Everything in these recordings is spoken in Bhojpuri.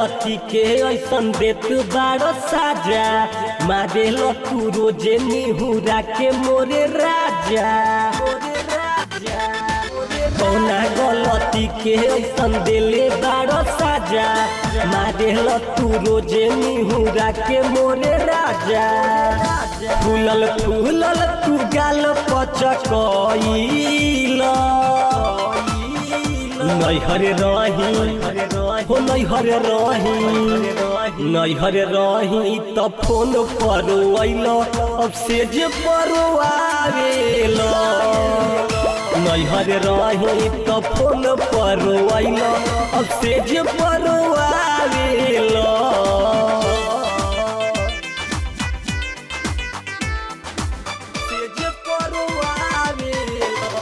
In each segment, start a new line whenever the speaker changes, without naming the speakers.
गलती के ऐसन देत बारो साजा मारे लो तू रोजे निहुरा के मोरे राजा कौना गलती के ऐसन दिले बारो साजा मारे लो तू रोजे निहुरा के मोरे राजा फूलल फूलल तू गाल पचकईल नैहरे रही हो नैहरे रही नैहरे रही त फोन पर अइल अब से जे पर आवेल नैहरे रही त फोन पर अइल अब से जे पर आवेल से जे पर आवेल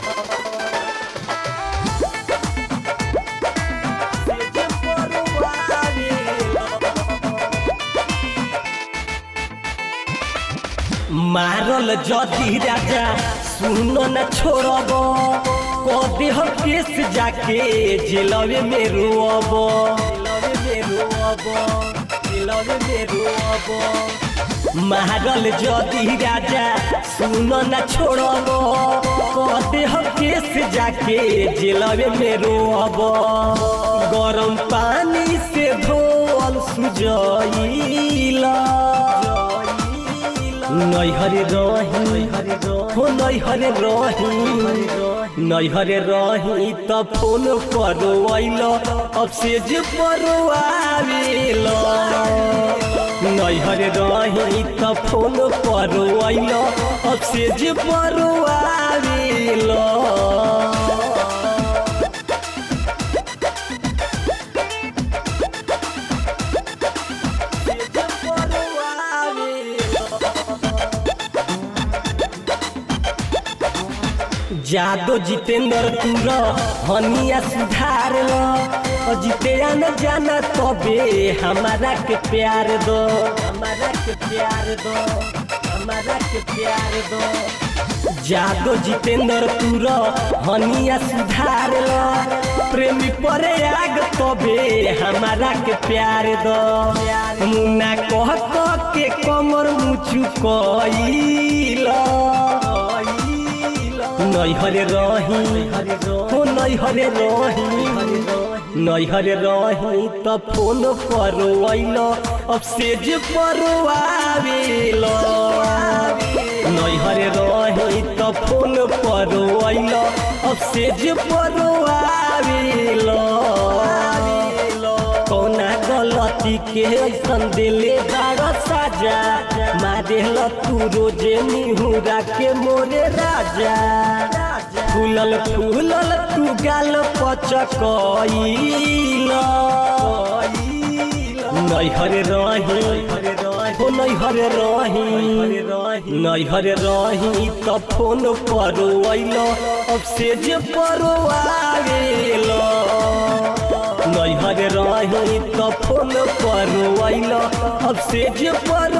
मारल जदी राजा सुन न छोड़ब कदे हम केस जाके जेलवे में रोअब जेलवे में रोअब जेलवे में रोअब मारल जदी राजा सुन न छोड़ब कदे हम केस जाके जेलवे में रोअब गरम पानी से धोल सुजइला नैहरे रही हो नैहरे रही नैहरे रही त फोन पर अइल अब से जे पर आवेल नैहरे रही त फोन पर अइल अब से जे पर आवेल जादो जितेंद्र तुर हनिया सुधार लो और जितेया न जाना तबे हमारा के प्यार दो हमारा के प्यार दो हमारा के प्यार दो जादो जितेंद्र तुर हनिया सुधार लो प्रेमी परे आग तबे हमारा के प्यार दो मुन्ना कह कह के कमर मुचु कइला नैहरे रही हो नैहरे रही नैहरे रही त फोन पर अइल अब से जे पर आवेल नैहरे रही त फोन पर अइल अब से जे पर आवेल कौना गलती के ऐसन दिले बार साजा मारे ल तू रोजे निहुरा के मोरे राजा फूलल फूलल तू गाल पचकईल नैहरे रही हो नैहरे रही नैहरे रही त फोन पर अइल अब से जे पर आवेल नैहरे रही त फोन पर अइल अब से जे पर